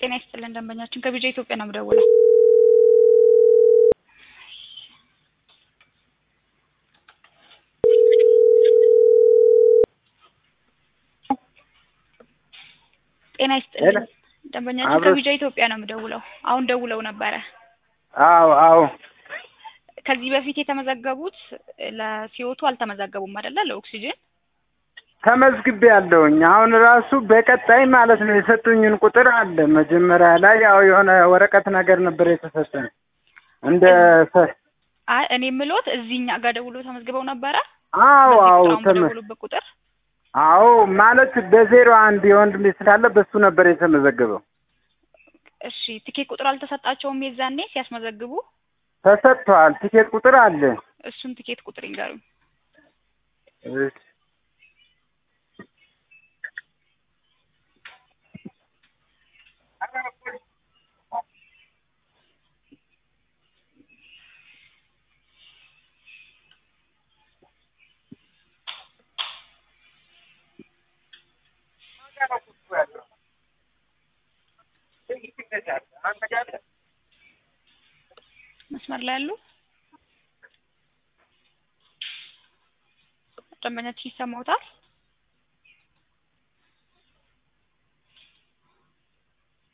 ጤና ይስጥልን ደንበኛችን ከቢጃ ኢትዮጵያ ነው የምደውለው። ጤና ይስጥልን ደንበኛችን አብሮ- ከቢጃ ኢትዮጵያ ነው የምደውለው። አሁን ደውለው ነበረ። አዎ አዎ ከዚህ በፊት የተመዘገቡት ለሲኦቱ አልተመዘገቡም አይደለ? ለኦክሲጅን ተመዝግቤ ያለውኝ አሁን ራሱ በቀጣይ ማለት ነው የሰጡኝን ቁጥር አለ። መጀመሪያ ላይ ያው የሆነ ወረቀት ነገር ነበር የተሰጠን እንደ ሰ- አይ እኔ የምሎት እዚህኛ ጋር ደውሎ ተመዝግበው ነበረ። አዎ በዚህ አዎ ቁጥር አሁን ተመ በደወሉበት ቁጥር አዎ ማለት በዜሮ አንድ የወንድሜ ስላለ በሱ ነበር የተመዘገበው። እሺ ትኬት ቁጥር አልተሰጣቸውም የዛኔ ሲያስመዘግቡ? ተሰጥቷል። ቲኬት ቁጥር አለ። እሱን ትኬት ቁጥር ይንገሩኝ። እሺ። መስመር ላይ ያሉ ደንበኛችን ይሰማውታል?